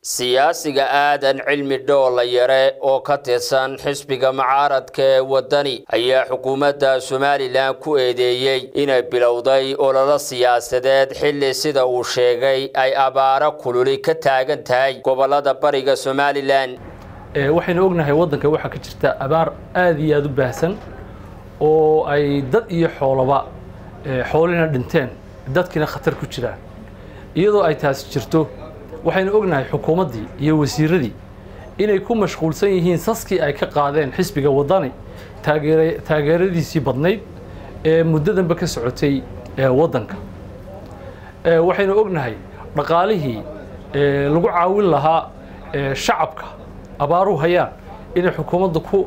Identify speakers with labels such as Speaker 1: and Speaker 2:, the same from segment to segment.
Speaker 1: siyaasiga aadan cilmi dhoola yare oo ka tirsan xisbiga mucaaradka ee waddani ayaa xukuumadda somalilan ku eedeeyey inay bilowday ololo siyaasadeed xilli sida uu sheegay ay abaaro kululi ka taagan tahay gobollada bariga somalilan
Speaker 2: waxaynu ognahay waddanka waxaa ka jirta abaar aada iyo aada u baahsan oo ay dad iyo xoolaba xoolina dhinteen dadkiina khatar ku jiraan iyadoo ay taasi jirto waxaynu ognahay xukuumaddii iyo wasiiradii inay ku mashquulsan yihiin saskii ay ka qaadeen xisbiga waddani taageeradiisii badnayd ee muddadanba ka socotay waddanka waxaynu ognahay dhaqaalihii lagu caawin lahaa shacabka abaaruhu hayaan inay xukuumadda ku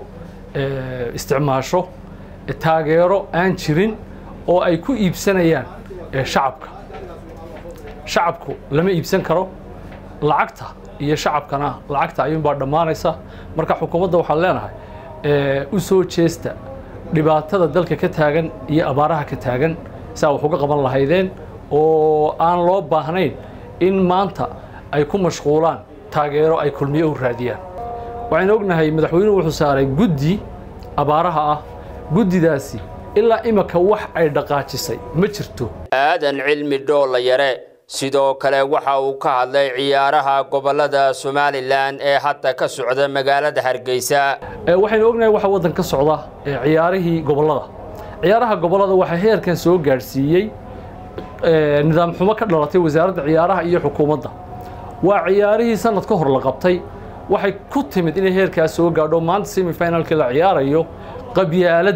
Speaker 2: isticmaasho taageero aan jirin oo ay ku iibsanayaan shacabka shacabku lama iibsan karo lacagta iyo shacabkana lacagta ayuunbaa dhammaanaysa marka xukuumadda waxaan leenahay u soo jeesta dhibaatada dalka ka taagan iyo abaaraha ka taagan saa wax uga qaban lahaydeen oo aan loo baahnayn in maanta ay ku mashquulaan taageero ay kulmiye u raadiyaan waxaynu ognahay madaxweynuhu wuxuu saaray guddi abaaraha ah guddidaasi ilaa imika wax ay dhaqaajisay ma jirto
Speaker 1: aadan cilmi dhoola yare sidoo kale waxa uu ka hadlay ciyaaraha gobollada somalilan ee hadda ka socda magaalada hargeysa
Speaker 2: waxaynu ognahay waxa waddan ka socda ciyaarihii gobollada ciyaaraha gobollada waxaa heerkan soo gaadhsiiyey nidaam xumo ka dhalatay wasaaradda ciyaaraha iyo xukuumadda waa ciyaarihii sanad ka hor la qabtay waxay ku timid inay heerkaas soo gaadho maanta semifinalkii la ciyaarayo qabyaalad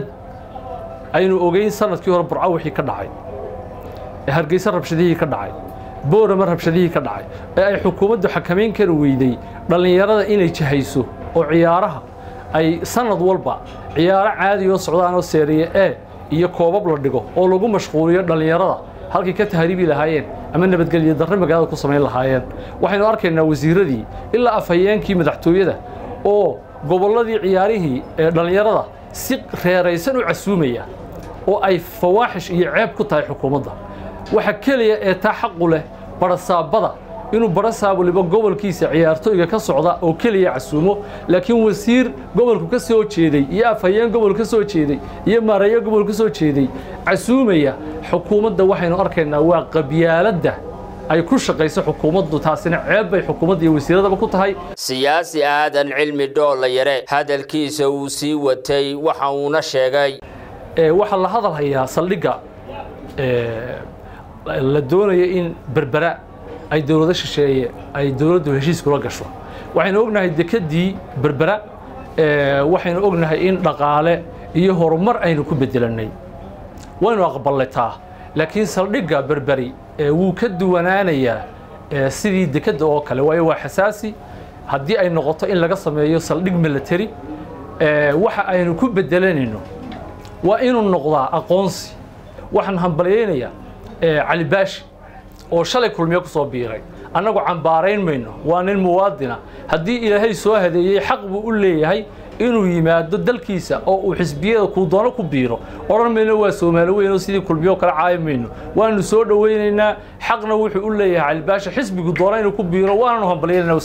Speaker 2: aynu ogeyn sanadkii hore burco wixii ka dhacay hargeysa rabshadihii ka dhacay boorama rabshadihii ka dhacay ee ay xukuumaddu xakamayn kari weyday dhallinyarada inay jahayso oo ciyaaraha ay sanad walba ciyaaro caadi oo socdaan oo seeriye e iyo koobab la dhigo oo lagu mashquuliyo dhallinyarada halkay ka tahriibi lahaayeen ama nabadgelyo darre magaalada ku samayn lahaayeen waxaynu arkaynaa wasiiradii ilaa afhayeenkii madaxtooyada oo gobolladii ciyaarihii ee dhallinyarada si reeraysan u casuumaya oo ay fawaaxish iyo ceeb ku tahay xukuumadda waxa keliya ee taa xaqu leh barasaabada inuu barasaab waliba gobolkiisa ciyaartooyga ka socda oo keliya casuumo laakiin wasiir gobolku ka soo jeeday iyo afhayeen gobol ka soo jeeday iyo maareeyo gobol ka soo jeeday casuumaya xukuumadda waxaynu arkaynaa waa qabyaaladda ay ku shaqayso xukuumaddu taasina ceeb bay xukuumadda iyo wasiiradaba ku tahay
Speaker 1: siyaasi aadan cilmi dhoola yare hadalkiisa uu sii watay waxa uuna sheegay
Speaker 2: waxaa la hadal hayaa saldhigga la doonaya in berbera ay dowlado shisheeye ay dowladdu heshiis kula gasho waxaynu ognahay dekeddii berbera waxaynu ognahay in dhaqaale iyo horumar aynu ku bedelannay waynu aqballetaa laakiin saldhigga berberi wuu ka duwanaanayaa sidii dekedda oo kale waayo waa xasaasi haddii ay noqoto in laga sameeyo saldhig military waxa aynu ku bedelanayno waa inuu noqdaa aqoonsi waxaan hambalyaynayaa cali baashi oo shalay kulmiyo ku soo biiray annagu cambaarayn mayno waa nin muwaadina haddii ilaahay soo hadeeyey xaq buu u leeyahay inuu yimaado dalkiisa oo uu xisbiyada kuu doono ku biiro odhan mayno waa soomaali weynoo sidii kulmiyo kale caayi mayno waanu soo dhowaynaynaa xaqna wuxuu u leeyahay cali baashi xisbigu doona inuu ku biiro waananu hambalyaynayna